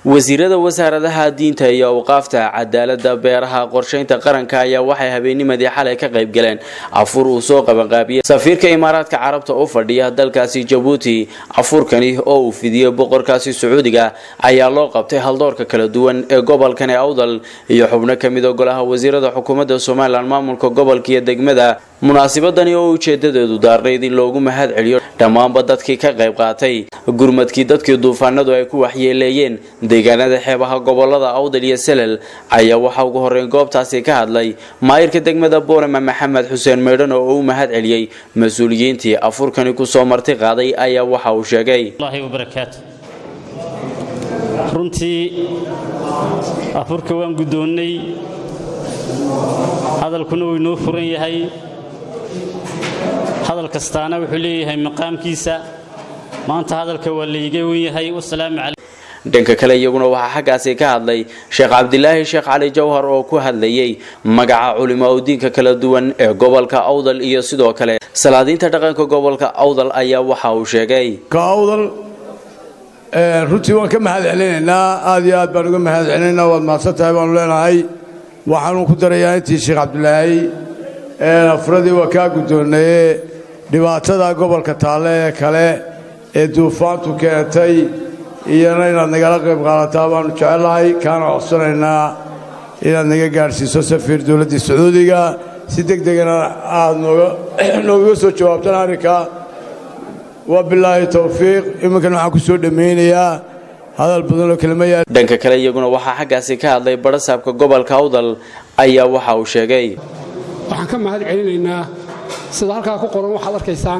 wasiirada wasaaradaha diinta iyo awqaafta cadaalada beeraha qorshaynta qaranka ayaa waxay habeennimadii xalay ka qayb galeen afur uu soo qabanqaabiyey safiirka imaaraadka carabta u fadhiya dalkaasi jabuuti afurkani oo uu fidiyey boqorkaasi sacuudiga ayaa loo qabtay haldoorka kala duwan ee gobolkani awdal iyo xubno kamid a golaha wasiirada xukuumadda somalilan maamulka gobolka iyo degmada munaasibadani oo ujeedadeedu daarnayd in loogu mahad celiyo dhammaanba dadkii ka qayb qaatay gurmadkii dadkii duufaanadu ay ku waxyeeleeyeen deegaanada xeebaha gobolada awdal iyo selel ayaa waxaa ugu horeyn goobtaasi ka hadlay maayirka degmada boorama maxamed xuseen meydhan oo u mahad celiyey mas-uuliyiintii afurkani kusoo marti qaaday ayaa waxa uu sheegay runtii afurka waan guddoonnay hadalkuna wuu inoo furan yahay hadal kastaana wuxuu leeyahay maqaamkiisa maanta hadalka waa layga wen yahay wasalaamu calaykum dhanka kale iyaguna waxaa xaggaasi ka hadlay sheekh cabdilaahi sheekh cali jawhar oo ku hadlayay magaca culimo udiinka kala duwan ee gobolka awdal iyo sidoo kale salaadiinta dhaqanka gobolka awdal ayaa waxa uu sheegay awdal runtii waan ka mahad celinaynaa aad iyo aad baan uga mahad celinaynaa waad mahadsan tahay baanu leenahay waxaanu ku darayaa intii sheekh cabdilaahi afuradii waa kaa guddoonaye dhibaatada gobolka taalle ee kale ee duufaantu keentay iyana inaad nagala qayb qaadataa baanu jecellahay kaana codsanaynaa inaad naga gaadhsiiso safiir dowladdii sacuudiga si deg degana aad noogaga soo jawaabtaan arrinka waa bilaahi towfiiq iminkan waxaan ku soo dhammaynayaa hadal badanoo kelima yaa dhanka kale iyaguna waxaa xaggaasi ka hadlay barasaabka gobolka awdal ayaa waxa uu sheegay waxaan ka mahad celinaynaa sida halkaa ku qoran waxaad arkaysaan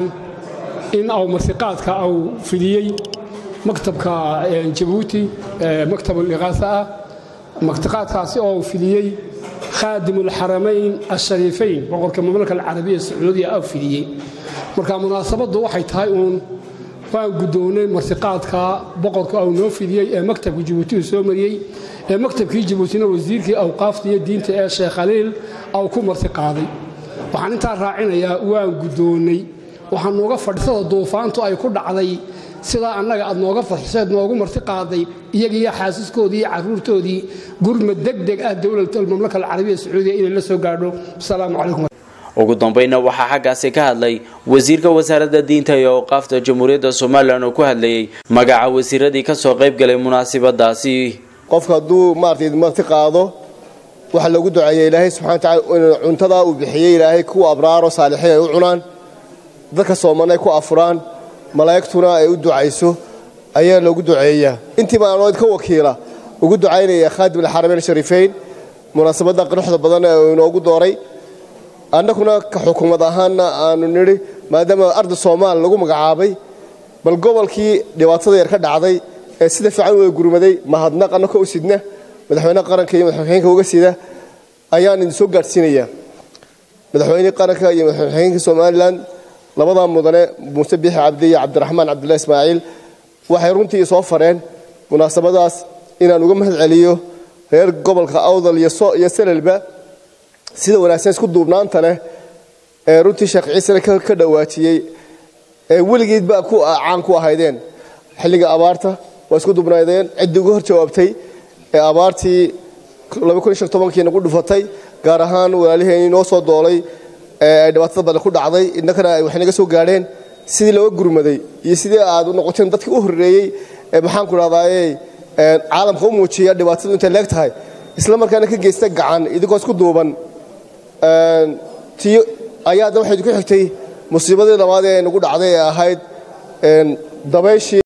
in aw marsiqaadka au fidiyey maktabka jabuuti maktabuliqaasa ah martiqaadkaasi oo fidiyey khaadimulxaramayn ashariifayn boqorka mamlaka alcarabiya sacuudiya au fidiyey marka munaasabaddu waxay tahay uun waan guddoonnay martiqaadka boqorka au noo fidiyey ee maktabka jabuuti uu soo mariyey ee maktabkii jabuutina wasiirkii awqaafta iyo diinta ee sheekh khaliil au ku martiqaaday waxaan intaa raacinayaa waan guddoonnay waxaa nooga fadhisada duufaantu ay ku dhacday sidaa annaga aad nooga fadxiseed noogu marti qaaday iyagiiyo xaasiskoodii iyo carruurtoodii gurmad degdeg ah dowladalmamlaka alcarabiya sacuudiya inay la soo gaadho asalaamu calaykum ugu dambayna waxaa xaggaasi ka hadlay wasiirka wasaaradda diinta iyo awqaafta jamhuuriyadda somalilan oo ku hadlayey magaca wasiiradii ka soo qayb galay munaasibadaasi qofka hadduu maaragtay marti qaado waxaa lagu duceeya ilaahay subxana wataala in cuntadaa uu bixiyey ilaahay kuwa abraaro saalixiin ay u cunaan dadka sooman ay ku afuraan malaa'igtuna ay u ducayso ayaa loogu duceeyaa intiiba aanoo idka wakiila ugu ducaynaya khaadim alxarameyn shariifeyn munaasabadda quruxda badan ee uu inoogu dooray annaguna ka xukuumad ahaanna aanu nidhi maadaama arda soomaal lagu magacaabay bal gobolkii dhibaatada yar ka dhacday ee sida fiican u gurmaday mahadnaq annaka u sidna madaxweyne qaranka iyo madaxweyeenka uga sida ayaan idin soo gaadhsiinayaa madaxweynihii qaranka iyo madaxweyeenka somalilan labadaa mudane muuse biixi cabdi iyo cabdiraxmaan cabdullahi ismaaciil waxay runtii soo fareen munaasabadaas inaan uga mahad celiyo reer gobolka awdal iyo selelba sida wanaagsan isku duubnaanta leh ee runtii sheekh ciisena ka dhawaajiyey ee weligeedba caan ku ahaydeen xilliga abaarta waa isku duubnaydeen ciddii uga hor jawaabtay ee abaartii kii nagu dhufatay gaar ahaan walaaliheenii noo soo doolay ee dhibaatada badan ku dhacday innakana ay waxnaga soo gaadheen sidii looga gurmaday iyo sidii aad u noqoteen dadkii u horreeyey ee maxaanku dhahdaye caalamka u muujiya dhibaatadu intay leeg tahay isla markaana ka geysta gacan idinkoo isku duuban ti ayaadna waxay ku xigtay musiibadii labaad ee nagu dhacday ee ahayd dabayshii